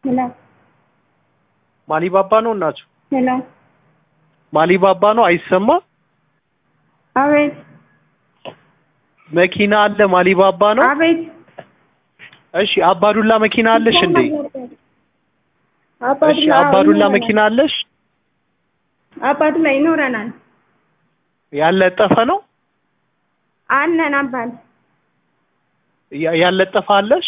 ሄሎ ማሊባባ ነው እናቱ ሄሎ ማሊባባ ነው አይሰማ አቤት መኪና አለ ማሊባባ ነው አቤት እሺ አባዱላ መኪና አለሽ እንዴ አባዱላ እሺ አባዱላ መኪና አለሽ አባዱላ ይኖረናል ያለጠፈ ነው አለን አባት ያ- ያለጠፈ አለሽ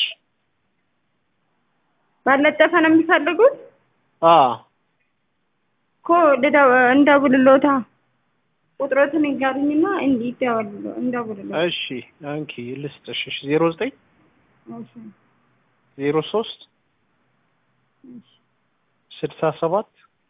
ባለጠፈ ነው የሚፈልጉት አ እኮ ልደው እንደውልሎታ ቁጥሮትን ይጋሩኝና እንዲህ ይደውልሎ እንደውልሎ እሺ አንኪ ልስጥሽ እሺ ዜሮ ዘጠኝ እሺ ዜሮ ሶስት እሺ ስልሳ ሰባት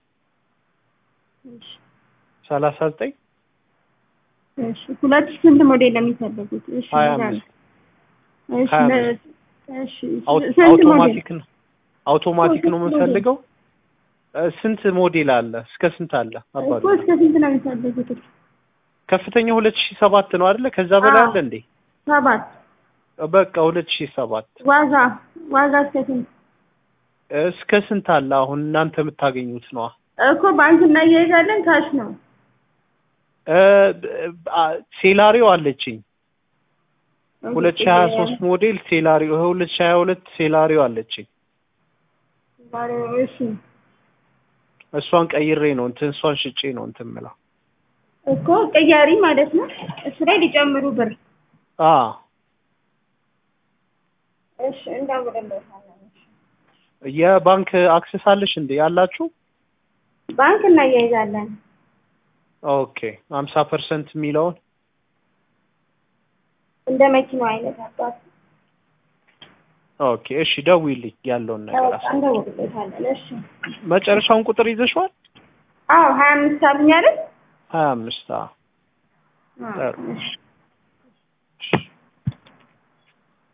እሺ ሰላሳ ዘጠኝ እሺ ሁለት ሺህ ስንት ሞዴል ነው የሚፈልጉት? እሺ ሀያ ይላል። አምስት እሺ ሀያ ለ- እሺ አውቶ- ስንት ሞዴል? አውቶማቲክ ነው አውቶማቲክ ነው የምንፈልገው እ፣ ስንት ሞዴል አለ እስከ ስንት አለ እኮ አባዱ እስከ ስንት ነው የሚፈልጉት? ከፍተኛ ሁለት ሺህ ሰባት ነው አይደለ ከዛ በላይ አዎ። አለ እንዴ ሰባት በቃ ሁለት ሺህ ሰባት ዋጋ ዋጋ እስከ ስንት? እስከ ስንት አለ አሁን እናንተ የምታገኙት ነዋ እኮ ባንክ እናያይዛለን ካሽ ነው። እ፣ አ- ሴላሪዮ አለችኝ ሁለት ሺህ ሀያ ሶስት ሞዴል ሴላሪዮ ሁለት ሺህ ሀያ ሁለት ሴላሪዮ አለችኝ እሺ እሷን ቀይሬ ነው እንትን እሷን ሽጬ ነው እንትን የምለው እኮ ቅያሪ ማለት ነው። እሱ ላይ ሊጨምሩ ብር። አ እሺ እንደውልሎታለን። የባንክ አክሰስ አለሽ እንዴ ያላችሁ ባንክ እናያይዛለን። ኦኬ ሀምሳ ፐርሰንት የሚለውን እንደ መኪናው አይነት አባት ኦኬ እሺ ደውይልኝ ያለውን ነገር በቃ አሳ እንደውልሎታለን። እሺ መጨረሻውን ቁጥር ይዘሽዋል አዎ ሀያ አምስት አሉኝ አይደል? ሀያ አምስት አዎ፣ ጥሩ። እሺ